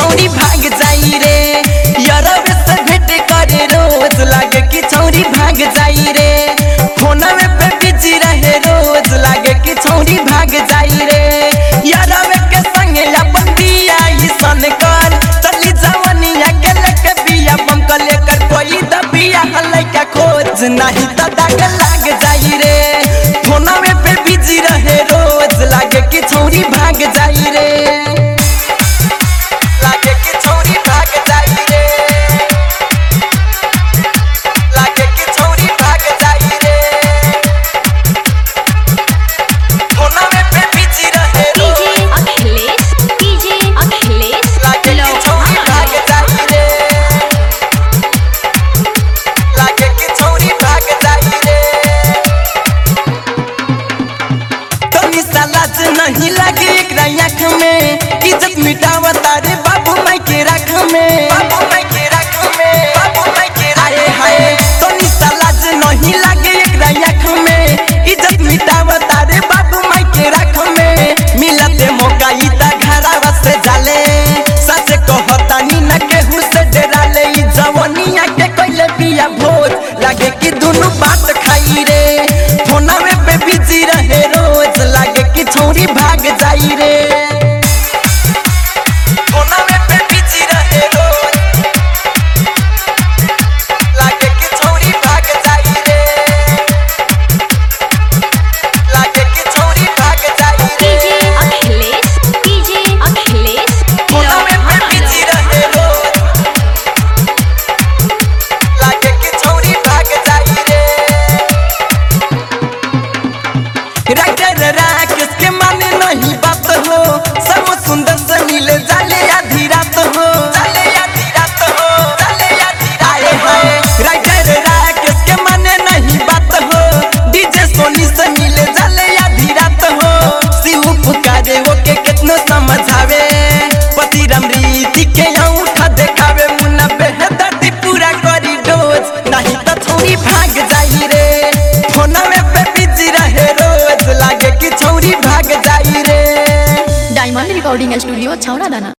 छौरी भाग जाई रे यरवे से भेट करे रोज लागे कि छौरी भाग जाई रे फोनवे पे बिजी रहे रोज लागे कि छौरी भाग जाई रे यरवे के संगे अपन दिया ई सन कर चली जवनिया के लेके बिया बम के लेकर कोई दबिया हलै का खोज नहीं त दाग लाग जाई रे फोनवे पे बिजी रहे रोज लागे कि छौरी भाग जाई रे लागे कि छौरी भाग जाई रे लागे कि छौरी भाग जाई रे फोनवे पे बिजी रहे रोज डीजे अखिलेश डीजे अखिलेश लागे कि छौरी भाग जाई रे लागे कि छौरी भाग जाई रे तनी सालाज नहीं लागे एकरा आँख में इज्जत मिटावा तारे बाबू माई के राख में बाबू माई के राख में बाबू माई के आए हाय तनी सालाज नहीं लागे एकरा आँख में इज्जत मिटावा तारे बाबू माई के राख में मिलते मौका ई ता घरावा से जाले सच कहतानी न केहू से डराले ई जवनिया के कइले बिया भोज लागे कि दुनु बात खाई रे फोनवे पे बिजी रहे रोज लागे कि छौरी भाग जाई रे फोनवे पे बिजी रहे रोज लागे कि छौरी भाग जाई रे लागे कि छौरी भाग जाई रे डीजे अखिलेश डीजे अखिलेश फोनवे पे बिजी रहे रोज लागे कि छौरी भाग जाई रे राइटर राकेश के माने नहीं बात हो सब सुंदर से मिले जाले आधी रात हो जाले आधी रात हो जाले आधी रात हो राइटर राकेश के माने नहीं बात हो डीजे सोनी से मिले जाले आधी रात हो शिव पुकारे वो के कितनो समझावे पति राम रीति के अंगूठा देखावे मुन्ना बेहदर्दी पूरा करी डोज नहीं तो छोरी भाग जाई रे फोनवे पे बिजी रहे रोज लागे कि छौरी भाग जाई रे डायमंड रिकॉर्डिंग स्टूडियो छौरा दाना